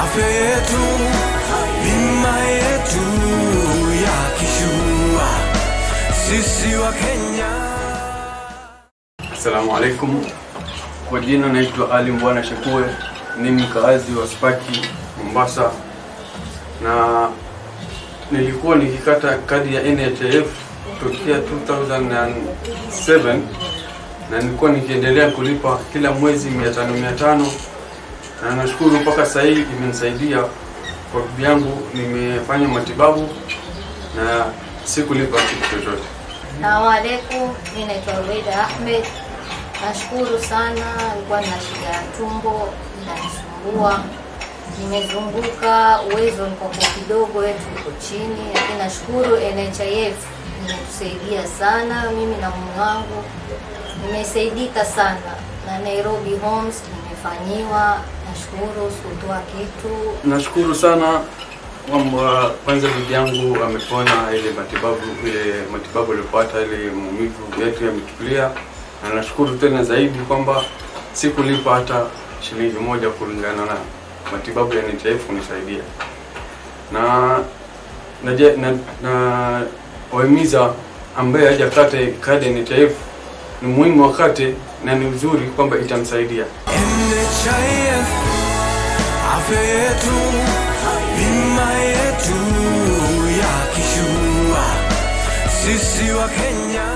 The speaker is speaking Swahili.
afya yetu, bima yetu ya kishua, sisi wa Kenya. Assalamu alaikum. Kwa jina naitwa Ali Mbwana Shakue, ni mkaazi wa Spaki Mombasa, na nilikuwa nikikata kadi ya NHIF tokea 2007 na nilikuwa nikiendelea kulipa kila mwezi 500 500 na nashukuru mpaka sasa hivi imenisaidia kwa bibi yangu, nimefanya matibabu na sikulipa kitu chochote. Salamu alaikum, mi naitwa Rubeida Ahmed. Nashukuru sana, nilikuwa na shida ya tumbo inanisumbua, nimezunguka, uwezo niko kidogo, wetu uko chini, lakini nashukuru NHIF imetusaidia sana, mimi na mume wangu nimesaidika sana, na Nairobi Homes nimefanyiwa, nashukuru, sikutoa kitu. Nashukuru sana kwamba kwanza bibi yangu amepona ile matibabu ile matibabu aliyopata ile maumivu yetu yametulia, na nashukuru tena zaidi kwamba sikulipa hata shilingi moja kulingana na matibabu ya NHIF kunisaidia na naje- na, na wahimiza ambaye hajakate kadi ya NHIF ni muhimu wakate na ni uzuri kwamba itamsaidia. NHIF, afya yetu, bima yetu ya kishua, sisi wa Kenya.